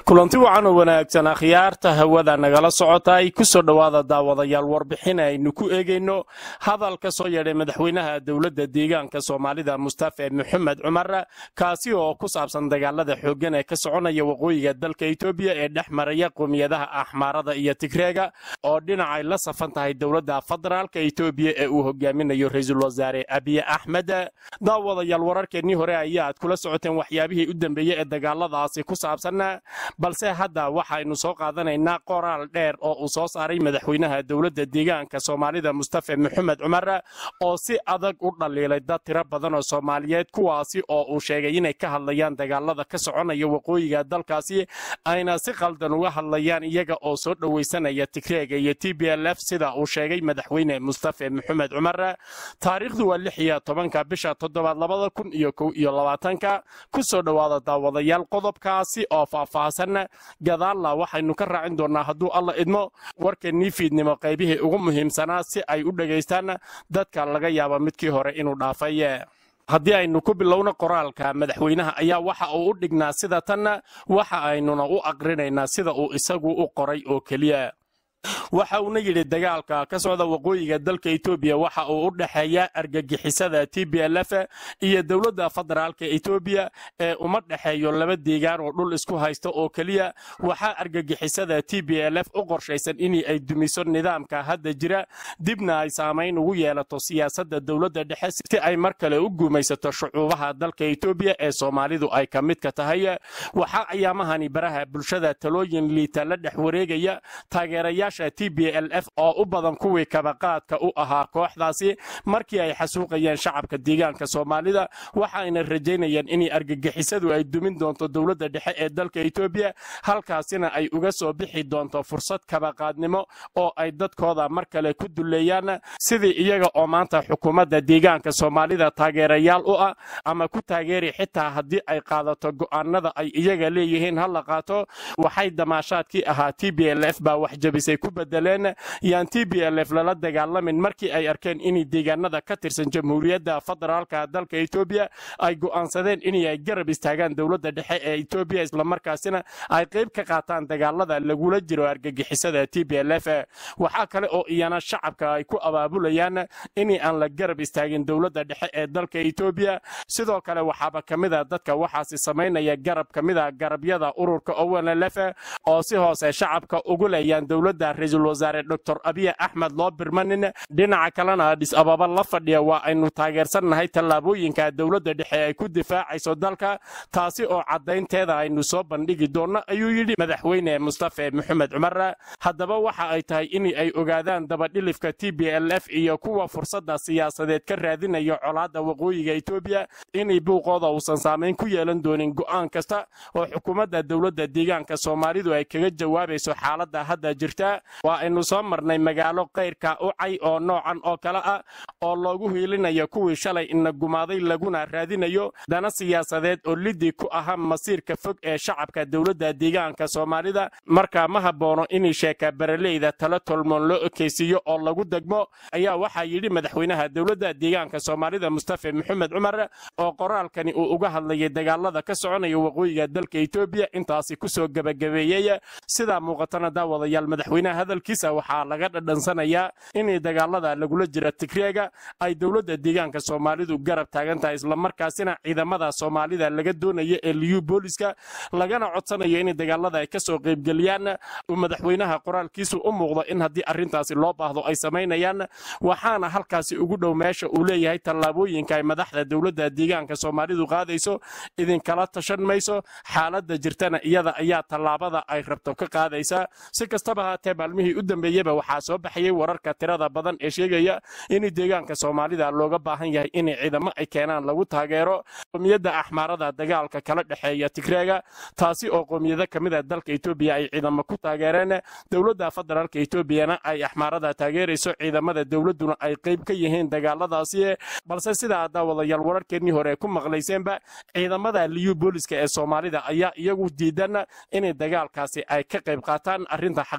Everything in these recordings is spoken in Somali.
kulanti wacan oo wanaagsan akhyaarta hawada nagala socotay ku soo dhowaada daawadayaal warbixin aynu ku eegayno hadal ka soo yeedhay madaxweynaha dowladda deegaanka soomaalida mustafe maxamed cumar kaasi oo ku saabsan dagaalada xooggan ee ka soconaya waqooyiga dalka etoobiya ee dhex maraya qowmiyadaha axmaarada iyo tigreega oo dhinacay la safan tahay dowladda federaalka etoobiya ee uu hogaaminayo ra-iisul wasaare abiy axmed daawadayaal wararkeennii hore ayaa aad kula socoteen waxyaabihii u dambeeyey ee dagaaladaasi ku saabsan balse hadda waxaynu soo qaadanaynaa qoraal dheer oo uu soo saaray madaxweynaha dowladda deegaanka soomaalida mustafe maxamed cumar oo si adag u dhaliilay dad tiro badan oo soomaaliyeed kuwaasi oo uu sheegay inay ka hadlayaan dagaalada ka soconaya waqooyiga dalkaasi ayna si qaldan uga hadlayaan iyaga oo soo dhowaysanaya tigreega iyo t b l f sida uu sheegay madaxweyne mustafe maxamed cumar taariikhdu waa lix iyo tobanka bisha toddobaad labada kun iyo kow iyo labaatanka ku soo dhowaada daawadayaal qodobkaasi oo faahfaahsan gadaalla waxaynu ka raacin doonnaa hadduu alla idmo warkeennii fiidnimo qaybihii ugu muhiimsanaa si ay u dhegaystaan dadka laga yaaba midkii hore inuu dhaafay haddii aynu ku bilowno qoraalka madaxweynaha ayaa waxa uu u dhignaa sida tan waxa aynuna u aqrinaynaa sida uu isagu u qoray oo keliya waxa uuna yidhi dagaalka ka socda waqooyiga dalka etoobiya waxa uu u dhexeeya argagixisada t b l f iyo dowladda federaalka etoobiya ee uma dhexeeyo laba deegaan oo dhul isku haysta oo keliya waxaa argagixisada t b l f u qorshaysan in ay dumiso nidaamka hadda jira dibna ay saamayn ugu yeelato siyaasadda dowladda dhexe si ay mar kale u guumaysato shucuubaha dalka etoobiya ee soomaalidu ay ka midka tahay waxaa ayaamahani baraha bulshada talooyin liita la dhex wareegaya taageerayaasha t b l f oo u badan kuwii kabaqaadka u ahaa kooxdaasi markii ay xasuuqayeen shacabka deegaanka soomaalida waxayna rajaynayaan in argagixisadu ay dumin doonto dowladda dhexe ee dalka etoobiya halkaasina ay uga soo bixi doonto fursad kabaqaadnimo oo ay dadkooda mar kale ku duleeyaan sidii iyaga oo maanta xukuumadda deegaanka soomaalida taageerayaal u ah ama ku taageeri xitaa haddii ay qaadato go'aanada ay iyaga leeyihiin ha la qaato waxay damaashaadkii ahaa t b l f baa waxjabisay ku bedeleen yaan t b l f lala dagaalamin markii ay arkeen in deegaanada ka tirsan jamhuuriyadda federaalka dalka etoobiya ay go'aansadeen inay garab istaagaan dowladda dhexe ee etoobiya islamarkaasina ay qayb ka qaataan dagaalada lagula jiro argagixisada t b l f waxaa kale oo iyana shacabka ay ku abaabulayaan in aan la garab istaagin dowladda dhexe ee dalka etoobiya sidoo kale waxaaba ka mid a dadka waxaasi samaynaya garab ka mid a garabyada ururka ownlf oo si hoose shacabka ugu leeyaan dowladda ra-iisul wasaare dor abiy axmed loo birmanin dhinaca kalena adhis ababa la fadhiya waa aynu taageersannahay tallaabooyinka dowladda dhexe ay ku difaacayso dalka taasi oo caddaynteeda aynu soo bandhigi doonno ayuu yidhi madaxweyne mustafe maxamed cumar haddaba waxa ay tahay in ay ogaadaan dabadhilifka t b l f iyo kuwa fursadda siyaasadeed ka raadinayo colaadda waqooyiga etoobiya inay buuqooda uusan saamayn ku yeelan doonin go'aan kasta oo xukuumadda dowladda deegaanka soomaalidu ay kaga jawaabayso xaaladda hadda jirta waa aynu soo marnay magaalo kayrka ucay oo noocan oo kale ah oo loogu hiilinayo kuwii shalay ina gumaaday laguna raadinayo dana siyaasadeed oo lidii ku ahaa masiirka fog ee shacabka dowladda deegaanka soomaalida markaa ma habboono in sheeka baraleyda tala tolmoon loo ekaysiiyo oo lagu degmo ayaa waxaa yidhi madaxweynaha dowladda deegaanka soomaalida mustafe maxamed cumar oo qoraalkani uu uga hadlayay dagaalada ka soconaya waqooyiga dalka etoobiya intaasi kusoo gebagabeeyey sidaa muuqatana daawadayaal madaxweynaha hadalkiisa waxaa laga dhadhansanayaa in dagaalada lagula jira tigreega ay dowladda deegaanka soomaalidu garab taagan tahay islamarkaasina ciidamada soomaalida laga doonayo ee liyu booliska lagana codsanayo in dagaalada ay kasoo qaybgeliyaan uu madaxweynaha qoraalkiisu u muuqdo in haddii arrintaasi loo baahdo ay samaynayaan waxaana halkaasi ugu dhow meesha uu leeyahay tallaabooyinka ay madaxda dowladda deegaanka soomaalidu qaadayso idinkala tashan mayso xaaladda jirtana iyada ayaa tallaabada ay rabto ka qaadaysa si kastaba haatee maalmihii u dambeeyeba waxaa soo baxayay wararka tirada badan ee sheegaya in deegaanka soomaalida looga baahan yahay in ciidamo ay keenaan lagu taageero qowmiyadda axmaarada dagaalka kala dhexeeya tigreega taasi oo qowmiyado ka mid a dalka etoobiya ay ciidamo ku taageereen dowladda federaalka etoobiyana ay axmaarada taageerayso ciidamada dowladduna ay qayb ka yihiin dagaaladaasi balse sidaa daawadayaal wararkeennii hore ku maqlayseenba ciidamada liyu booliska ee soomaalida ayaa iyagu diidan in dagaalkaasi ay ka qayb qaataan arrinta xaqiiqada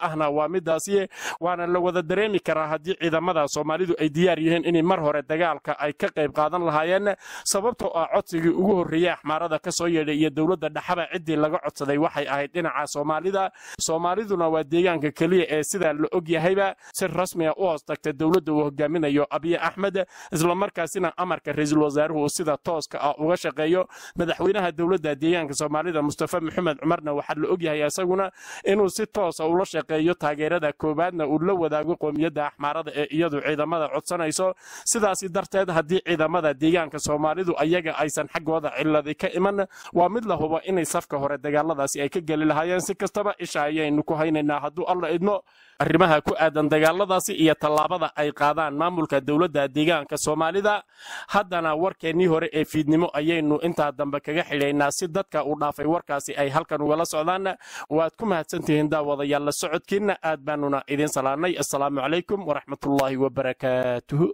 ahna waa midaasi waana la wada dareemi karaa haddii ciidamada soomaalidu ay diyaar yihiin inay mar hore dagaalka ay ka qayb qaadan lahaayeen sababtoo ah codsigii ugu horreeyey axmaarada ka soo yeedhay iyo dowladda dhexaba ciddii laga codsaday waxay ahayd dhinaca soomaalida soomaaliduna waa deegaanka keliya ee sidaa la og yahayba si rasmiga u hoos tagta dowladda uu hogaaminayo abiy axmed islamarkaasina amarka ra-iisul wasaaruhu sida tooska ah uga shaqeeyo madaxweynaha dowladda deegaanka soomaalida mustafa maxamed cumarna waxaa la ogyahay isaguna inuu si toosa ula shaqeeyo taageerada koowaadna uu la wadaago qoomiyadda axmaarada ee iyadu ciidamada codsanayso sidaasi darteed haddii ciidamada deegaanka soomaalidu ayaga aysan xaggooda ciladi ka iman waa mid la hubo inay safka hore dagaaladaasi ay ka geli lahaayeen si kastaba isha ayaynu ku haynaynaa hadduu alla idmo arrimaha ku aadan dagaaladaasi iyo tallaabada ay qaadaan maamulka dowladda deegaanka soomaalida haddana warkeennii hore ee fiidnimo ayaynu intaa dambe kaga xidhaynaa si dadka uu dhaafay warkaasi ay halkan ugala socdaan waad ku mahadsantihiin daawadayaal la socodkiinna aad baanuna idiin salaanay assalaamu calaykum waraxmatullaahi wabarakaatuhu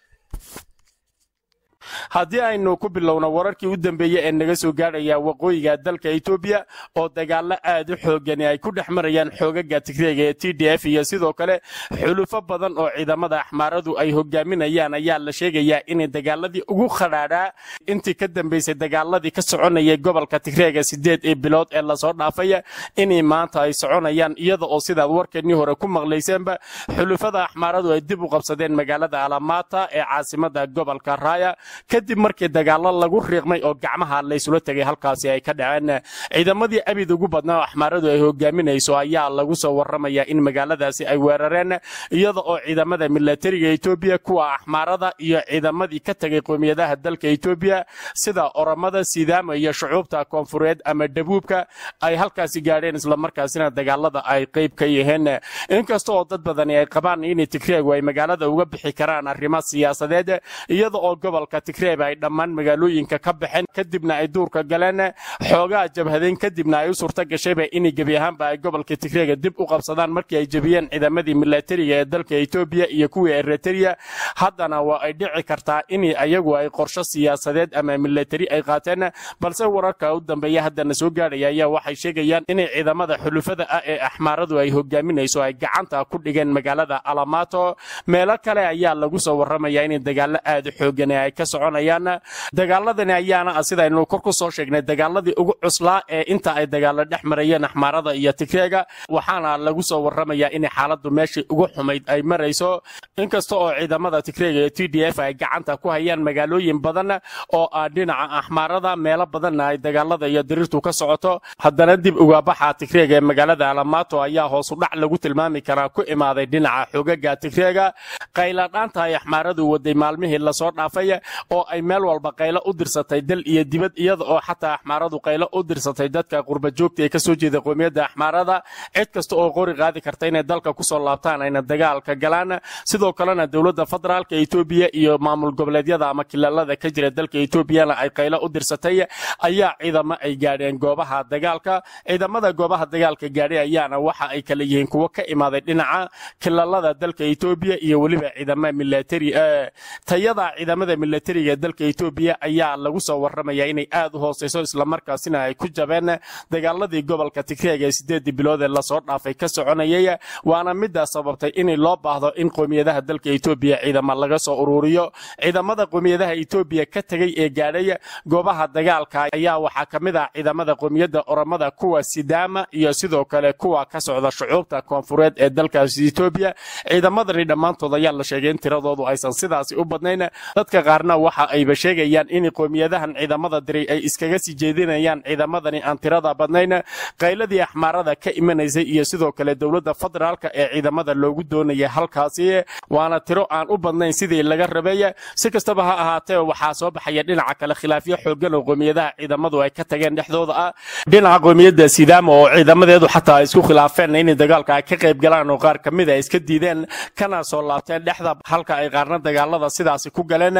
haddii aynu ku bilowno wararkii u dambeeyey ee naga soo gaadhaya waqooyiga dalka etoobiya oo dagaalo aad u xoogani ay ku dhex marayaan xoogaga tigreega ee t d f iyo sidoo kale xulufo badan oo ciidamada axmaaradu ay hogaaminayaan ayaa la sheegayaa inay dagaaladii ugu khadhaadhaa intii ka dambeysay dagaaladii ka soconayay gobolka tigreega sideed ee bilood ee lasoo dhaafay inay maanta ay soconayaan iyada oo sidaad warkeennii hore ku maqlayseenba xulufada axmaaradu ay dib u qabsadeen magaalada alamaata ee caasimada gobolka raaya kadib markii dagaalo lagu riiqmay oo gacmaha laysula tegay halkaasi ay ka dhaceen ciidamadii abid ugu badnaa oo axmaaradu ay hogaaminayso ayaa lagu soo warramaya in magaaladaasi ay weerareen iyada oo ciidamada milatariga etoobiya kuwa axmaarada iyo ciidamadii ka tegay qoomiyadaha dalka etoobiya sida oromada sidaama iyo shucuubta koonfureed ama dhabuubka ay halkaasi gaadheen islamarkaasina dagaalada ay qayb ka yihiin inkasta oo dad badani ay qabaan in tigreegu ay magaalada uga bixi karaan arrimo siyaasadeed iyada oo gobolka tigreeb ay dhammaan magaalooyinka ka baxeen kadibna ay duurka galeen xoogaa jabhadeen kadibna ay u suurta gashayba inay gebi ahaanba ay gobolka tigreega dib u qabsadaan markii ay jebiyeen ciidamadii milatariga ee dalka etoobiya iyo kuwii eritrea haddana waa ay dhici kartaa in ayagu ay qorsho siyaasadeed ama milatari ay qaateen balse wararka u dambeeya haddana soo gaadhaya ayaa waxay sheegayaan inay ciidamada xulufada ah ee axmaaradu ay hogaaminayso ay gacanta ku dhigeen magaalada alamato meelo kale ayaa lagu soo warramaya inay dagaalo aad u xoogan ay ka soconayaan dagaaladani ayaana ah sidaynu kor ku soo sheegnay dagaaladii ugu cuslaa ee inta ay dagaalo dhex marayeen axmaarada iyo tigreega waxaana lagu soo warramayaa in xaaladdu meeshii ugu xumayd ay marayso inkasta oo ciidamada tigreega ee t d f ay gacanta ku hayaan magaalooyin badan oo ah dhinaca axmaarada meelo badanna ay dagaalada iyo diriirtu ka socoto haddana dib ugaabaxa tigreega ee magaalada alamato ayaa hoosu dhac lagu tilmaami karaa ku imaaday dhinaca xogaga tigreega qayladhaanta ay axmaaradu waday maalmihii lasoo dhaafay oo ay meel walba qaylo u dirsatay dal iyo dibad iyada oo xataa axmaaradu qaylo u dirsatay dadka qurbajoogta ee ka soo jeeda qoomiyadda axmaarada cid kasta oo qori qaadi karta inay dalka kusoo laabtaan ayna dagaalka galaan sidoo kalena dowladda federaalka etoobiya iyo maamul goboleedyada ama kilaalada ka jira dalka etoobiyana ay qaylo u dirsatay ayaa ciidamo ay gaadheen goobaha dagaalka ciidamada goobaha dagaalka gaadhay ayaana waxa ay kala yihiin kuwo ka imaaday dhinaca kilaalada dalka etoobiya iyo weliba ciidamo milatari tayada ciidamada milatariga dalka etoobiya ayaa lagu soo warramaya inay aad u hooseyso islamarkaasina ay ku jabeen dagaaladii gobolka tigreega ee sideedii bilood ee lasoo dhaafay ka soconayay waana middaa sababtay in loo baahdo in qoomiyadaha dalka etoobiya ciidamo laga soo ururiyo ciidamada qoomiyadaha etoobiya ka tegay ee gaadhay goobaha dagaalka ayaa waxaa ka mid ah ciidamada qoomiyadda oromada kuwa sidaama iyo sidoo kale kuwa ka socda shucuubta koonfureed ee dalkaasi etoobiya ciidamadani dhammaantood ayaa la sheegay in tiradoodu aysan sidaasi u badnayn dadka qaarna waxa ayba sheegayaan in qoomiyadahan ciidamada diray ay iskaga sii jeedinayaan ciidamadani aan tirada badnayn qayladii axmaarada ka imanaysay iyo sidoo kale dowladda federaalka ee ciidamada loogu doonaya halkaasi waana tiro aan u badnayn sidii laga rabay si kastaba ha ahaatee waxaa soo baxaya dhinaca kale khilaafyo xoogan oo qoomiyadaha ciidamadu ay ka tageen dhexdooda ah dhinaca qoomiyadda sidaama oo ciidamadeedu xataa ay isku khilaafeen inay dagaalka ay ka qayb galaan oo qaar kamid a iska diideen kana soo laabteen dhexda halka ay qaarna dagaalada sidaasi ku galeen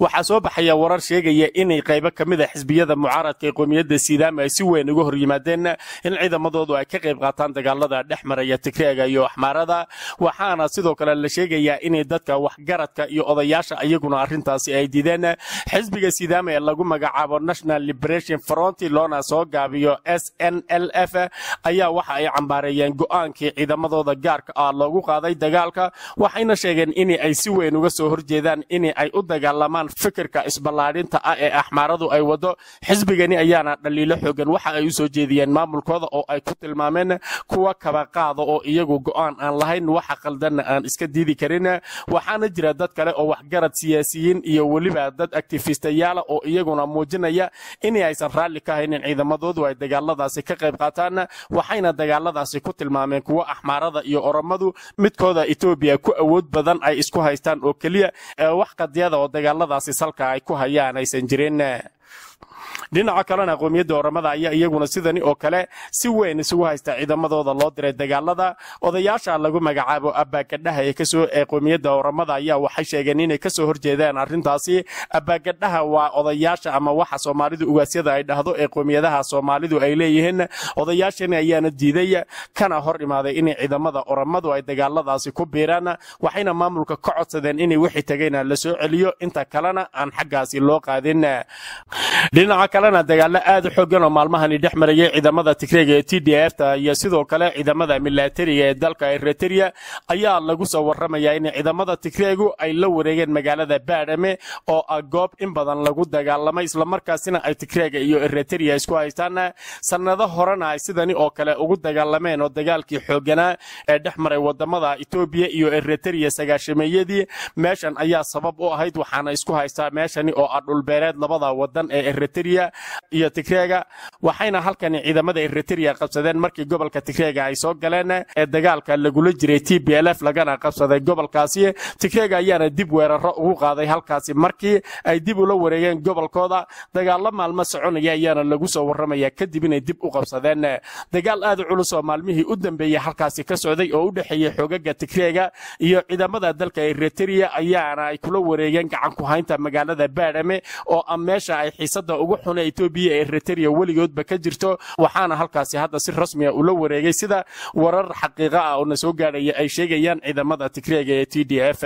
waxaa soo baxaya warar sheegaya inay qaybo ka mid a xisbiyada mucaaradka ee qoomiyadda sidaama ay si weyn uga hor yimaadeen in ciidamadoodu ay ka qayb qaataan dagaalada dhex maraya tigreega iyo axmaarada waxaana sidoo kale la sheegayaa inay dadka waxgaradka iyo odayaasha iyaguna arrintaasi ay diideen xisbiga sidaama ee lagu magacaabo national liberation front loona soo gaabiyo s n l f ayaa waxa ay cambaareeyeen go'aankii ciidamadooda gaarka ah loogu qaaday dagaalka waxayna sheegeen in ay si weyn uga soo horjeedaan in ay u dagaalamaan fikirka isballaadhinta ah ee axmaaradu ay wado xisbigani ayaana dhaliilo xoogan waxa ay u soo jeediyeen maamulkooda oo ay ku tilmaameen kuwa kabaqaada oo iyagu go'aan aan lahayn waxa qaldanna aan iska diidi karin waxaana jira dad kale oo waxgarad siyaasiyiin iyo weliba dad aktifistayaala oo iyaguna muujinaya in aysan raalli ka haynin ciidamadoodu ay dagaaladaasi ka qayb qaataan waxayna dagaaladaasi ku tilmaameen kuwo axmaarada iyo oromadu midkooda etoobiya ku awood badan ay isku haystaan oo keliya wax qadiyada oo dagaaladaasi salka ay ku hayaan aysan jirin dhinaca kalena qoomiyadda oramada ayaa iyaguna sidani oo kale si weyn isugu haysta ciidamadooda loo diray dagaalada odayaasha lagu magacaabo abaagadhaha ee kasoo ee qoomiyadda oramada ayaa waxay sheegeen inay kasoo horjeedaan arrintaasi abaagadhaha waa odayaasha ama waxa soomaalidu ugaasyada ay dhahdo ee qoomiyadaha soomaalidu ay leeyihiin odayaashani ayaana diiday kana hor imaaday in ciidamada oramadu ay dagaaladaasi ku biiraan waxayna maamulka ka codsadeen in wixii tagayna la soo celiyo inta kalena aan xaggaasi loo qaadin dhinaca kalena dagaalo aad u xoogan oo maalmahani dhex marayay ciidamada tigreega ee t d f ta iyo sidoo kale ciidamada milatariga ee dalka eritrea ayaa lagu soo waramayaa in ciidamada tigreegu ay la wareegeen magaalada baadhame oo ah goob in badan lagu dagaalamay islamarkaasina ay tigreega iyo eritrea isku haystaan sannado horena ay sidani oo kale ugu dagaalameen oo dagaalkii xooganaa ee dhex maray wadamada etoobiya iyo eritrea sagaashameeyadii meeshan ayaa sabab u ahayd waxaana isku haystaa meeshani oo ah dhulbeereed labada wadan ee eritrea iyo tigreega waxayna halkani ciidamada eritrea qabsadeen markii gobolka tigreega ay soo galeen ee dagaalka lagula jiray t b l f lagana qabsaday gobolkaasi tigreega ayaana dib weeraro ugu qaaday halkaasi markii ay dib ula wareegeen gobolkooda dagaalo maalmo soconaya ayaana lagu soo waramaya kadib inay dib u qabsadeen dagaal aad u culus oo maalmihii u dambeeyey halkaasi ka socday oo u dhexeeyey xoogaga tigreega iyo ciidamada dalka eritrea ayaana ay kula wareegeen gacan ku haynta magaalada baadhame oo ah meesha ay xiisada ugu xun ee etoobiya ee eritrea weligoodba ka jirto waxaana halkaasi hadda si rasmiya ula wareegay sida warar xaqiiqa ah oo na soo gaadhaya ay sheegayaan ciidamada tigreega ee t d f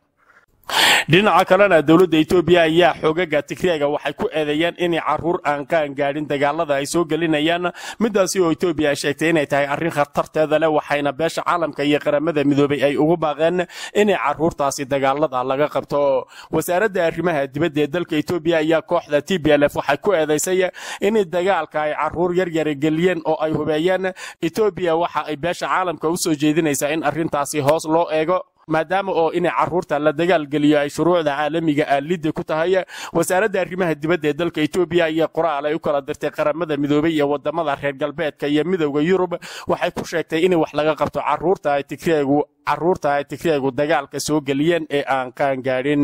dhinaca kalena dowladda etoobiya ayaa xoogaga tigreega waxay ku eedeeyeen inay caruur aan qaan gaadhin dagaalada ay soo gelinayaan midaasi oo etoobiya ay sheegtay inay tahay arrin khatarteeda leh waxayna beesha caalamka iyo qaramada midoobay ay ugu baaqeen inay caruurtaasi dagaalada laga qabto wasaaradda arrimaha dibadda ee dalka etoobiya ayaa kooxda t b l f waxay ku eedaysay inay dagaalka ay caruur yaryara geliyeen oo ay hubeeyeen etoobiya waxa ay beesha caalamka u soo jeedinaysaa in arrintaasi hoos loo eego maadaama oo inay caruurta la dagaalgeliyo ay shuruucda caalamiga ah lidda ku tahay wasaaradda arrimaha dibadda ee dalka etoobiya ayaa qoraal ay u kala dirtay qaramada midoobay iyo wadamada reer galbeedka iyo midowda yurub waxay ku sheegtay in wax laga qabto caruurta ay tigreegu caruurta ay tigreegu dagaalka soo geliyeen ee aan qaan gaadhin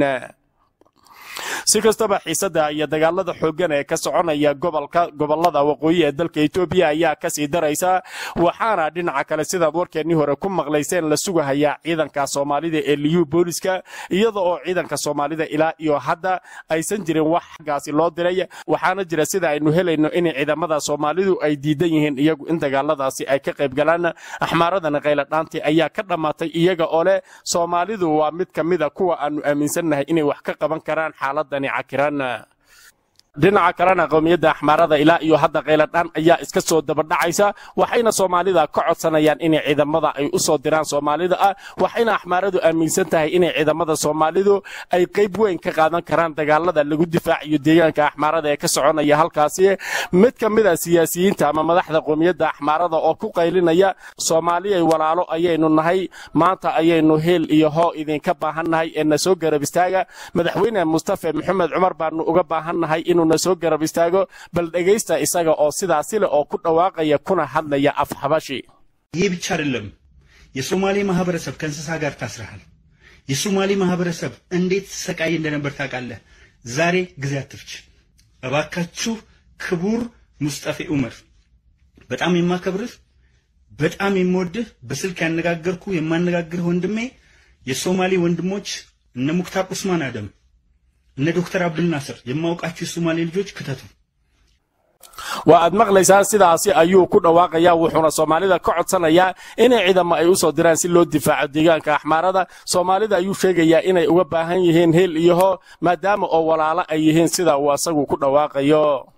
si kastaba xiisada iyo dagaalada xooggan ee ka soconaya gobolka gobolada waqooyi ee dalka etoobiya ayaa kasii daraysa waxaana dhinaca kale sidaad warkeennii hore ku maqlayseen la sugahayaa ciidanka soomaalida ee liyu booliska iyada oo ciidanka soomaalida ilaa iyo hadda aysan jirin wax xaggaasi loo diray waxaana jira sida aynu helayno in ciidamada soomaalidu ay diidan yihiin iyagu in dagaaladaasi ay ka qayb galaan axmaaradana qayladhaantii ayaa ka dhammaatay iyaga oo leh soomaalidu waa mid ka mida kuwa aanu aaminsannahay inay wax ka qaban karaan xaaladani cakiran dhinaca kalena qowmiyadda axmaarada ilaa iyo hadda qayladhaan ayaa iska soo dabadhacaysa waxayna soomaalida ka codsanayaan inay ciidamada ay u soo diraan soomaalida ah waxayna axmaaradu aaminsan tahay inay ciidamada soomaalidu ay qayb weyn ka qaadan karaan dagaalada lagu difaacayo deegaanka axmaarada ee ka soconaya halkaasi mid ka mid a siyaasiyiinta ama madaxda qowmiyadda axmaarada oo ku qaylinaya soomaaliyay walaalo ayaynu nahay maanta ayaynu heel iyo hoo idinka baahannahay ee na soo garab istaaga madaxweyne mustafe maxamed cumar baanu uga baahannahay inuu na soo garab istaago bal dhegaysta isaga oo sidaasi leh oo ku dhawaaqaya kuna hadlaya af xabashi ይህ ብቻ አይደለም። የሶማሌ ማህበረሰብ ከእንስሳ ጋር ታስረሃል። የሶማሌ ማህበረሰብ እንዴት ሰቃይ እንደነበር ታውቃለህ። ዛሬ ጊዜ አትፍች እባካችሁ። ክቡር ሙስጠፌ ዑመር በጣም የማከብርህ በጣም የምወድህ በስልክ ያነጋገርኩ የማነጋግርህ ወንድሜ የሶማሌ ወንድሞች እነ ሙክታር ኡስማን አደም እነ ዶክተር አብዱልናስር የማውቃቸው የሶማሌ ልጆች ክተቱ። waa aad maqlaysaan sidaasi ayuu ku dhawaaqayaa wuxuuna soomaalida ka codsanayaa inay ciidamo ay u soo diraan si loo difaaco deegaanka axmaarada soomaalida ayuu sheegayaa inay uga baahan yihiin heel iyo hoo maadaama oo walaalo ay yihiin sida uu asagu ku dhawaaqayo